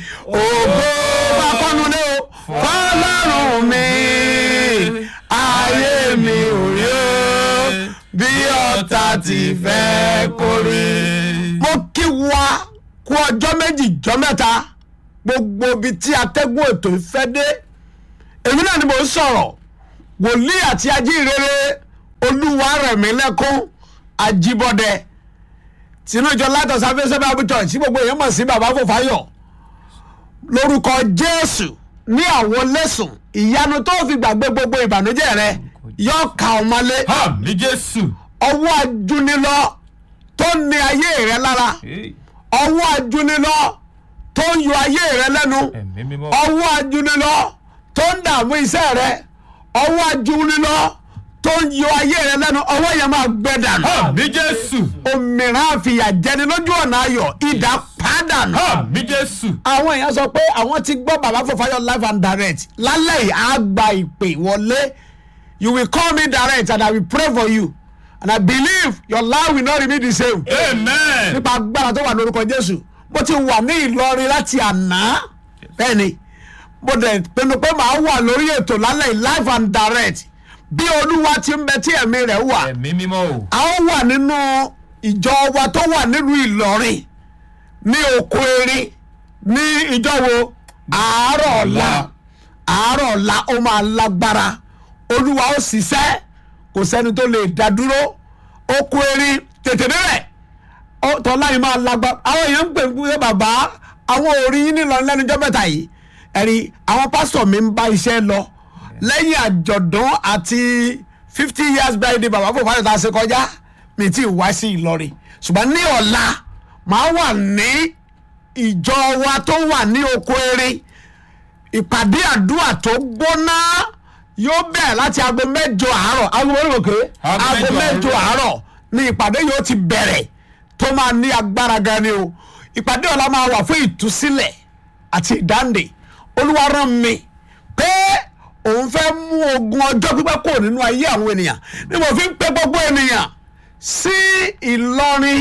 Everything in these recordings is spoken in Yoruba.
ògo bá kọ́nu lé o fọlọ́run mi ayé mi ò rí o bí ọ̀tá ti fẹ́ kórè. mo kí wa kú ọjọ́ méjì jọ́ mẹ́ta gbogbo ibi tí atẹ́gùn ètò ìfẹ́ dé èmi náà ni mo ń sọ̀rọ̀ wòlíì àti ajínrere olúwarẹ̀mílẹ́kún ajíbọ́dẹ tinú ìjọ látọ̀ sáfẹ́sẹ́ bible church tí gbogbo èèyàn mọ̀ sí bàbá fòfáyọ̀ lórúkọ jésù ní àwọn lẹ́sùn ìyanu tó fi gbàgbé gbogbo ìbànújẹ́ rẹ yóò ka ọmọlé àmì jésù. ọwọ́ ajúnilọ tó ní ayé rẹ lára ọwọ́ ajúnilọ tó ń yọ ayé rẹ lẹ́nu ẹ̀mí mímọ́. ọwọ́ ajúnilọ tó ń dààmú iṣẹ́ rẹ ọwọ́ ajúnilọ tó ń yọ ayé rẹ lẹ́nu ọwọ́ yẹn máa gbẹ dànù àmì jésù. òmìnira àfìyà jẹni lójú ọ̀nà ayọ̀ ìdá pàdánù. àmì jésù. àwọn èèyàn sọ pé àwọn ti gbọ́ bàbá Fọfáyọ̀ live and direct lálẹ́ yìí á gba ìpè wọlé you will call me direct and I will pray for you and I believe your life will not remain the same. amen. nípa agbára tó wà lórúkọ Jésù mo ti wà ní Ìlọrin láti àná bẹ́ẹ̀ ni mo dẹ̀ pinnu pé màá wà lórí ètò lálẹ́ yìí live and direct bí Olúwa ti ń bẹ tí ẹ̀mí rẹ̀ wà ẹ̀mí mímọ́ o. a ó wà nínú ìjọ wa tó wà nílùú Ìlọrin ní oko erin ní ìjọ wo àárọ̀ ọ̀la àárọ̀ ọ̀la ó máa lágbára olúwa ó ṣiṣẹ́ kò sẹ́ni tó lè dá dúró oko erin tètè bẹ̀rẹ̀ tọ́lá yìí máa lágbára àwọn èèyàn ń pè ń pè bàbá àwọn orí yín nílọ lẹ́nujọ́ mẹ́ta yìí ẹ̀rí àwọn pásítọ̀ mi ń bá iṣẹ́ lọ lẹ́yìn àjọ̀dún àti fifty years birthday bàbá Fọfáyọ̀ tá a ṣe kọjá mi ti wá sí Ìlọrin ṣùgbọ́n ní ọ̀la màá wà ní ìjọ wa tó wà ní oko erin ìpàdé àdúrà tó gbóná yóò bẹ̀rẹ̀ láti aago mẹ́jọ àárọ̀ aago mẹ́jọ òkè Aago aago mẹ́jọ mẹ́jọ àárọ̀ ni ìpàdé yóò ti bẹ̀rẹ̀ tó máa ní agbára gan ni o ìpàdé ọ̀la máa wà fún ìtúsílẹ̀ àti ìdáǹdè olúwa rán mi pé òun fẹ́ mú ogun ọjọ́ pípẹ́ kò nínú ayé àwọn ènìyàn ni mo fi ń pe gbogbo ènìyàn sí Ìlọrin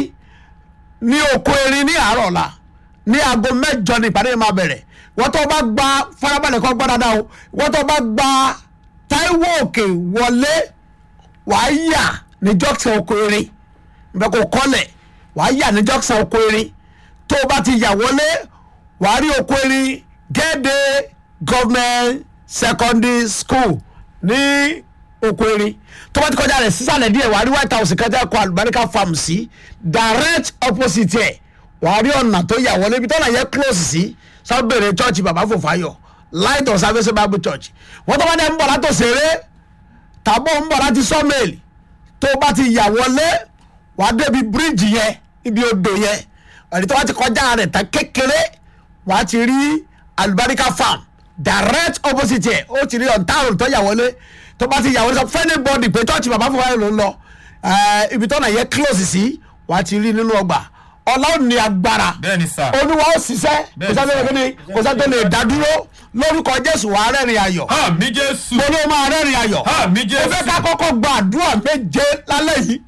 ní oko erin ní àárọ̀ ọ̀la ní aago mẹ́jọ ní ìpàdé yìí máa bẹ̀rẹ̀ wọ́n tó bá gba farabalẹ̀ kọ́ gbọ́ dáadáa o wọ́n tó bá gba Táíwò Òkè wọlé wàá yà ní jọ́sìn oko erin nbẹ kò kọ́lẹ̀ wàá yà ní jọ́sìn oko erin tó o bá ti yà wọlé wàá rí oko erin gẹ́dẹ́ government secondary school ní oko erin tó bá ti kọjá rẹ̀ sísàlẹ̀ díẹ̀ wàá rí white house kẹjá kọ àlùbáríkà farm sí direct opposite ẹ̀ wàá rí ọ̀nà tó yà wọlé ibi tọ́nà yẹ close sí sábẹ̀rẹ̀ church bàbá Fọfáyọ̀ light of service bible church wọ́n tó bá dẹ̀ ń bọ̀ látò sèré tàbó ń bọ̀ láti sọ́mẹ̀lì tó bá ti yà wọlé wàá débi bíríìjì yẹn ibi odò yẹn ẹ̀rí tó bá ti kọjá rẹ̀ tán kékeré wàá ti rí àlùbáríkà farm direct opposite ẹ̀ ó ti rí ọ̀ntàrùn tó yà wọlé tó bá ti yà wọlé sọ fẹ́ni bọ́ọ̀dì pé church bàbá Fọfáyọ̀ ló ń lọ ẹ̀, ibi tọ́nà yẹ close sí wàá ti rí nínú ọgbà ọlọ́run ní agbára bẹ́ẹ̀ ni sà. olúwa ó ṣiṣẹ́ kò Bẹ́ẹ̀ni, sáré sir. kíni kò sáré lè dá dúró lórúkọ jésù wàá rẹ́rìn ayọ̀ àmì jésù. mo ló máa rẹ́rìn ayọ̀ àmì mo fẹ́ ká jésù. kọ́kọ́ gba àdúrà méje lálẹ́ yìí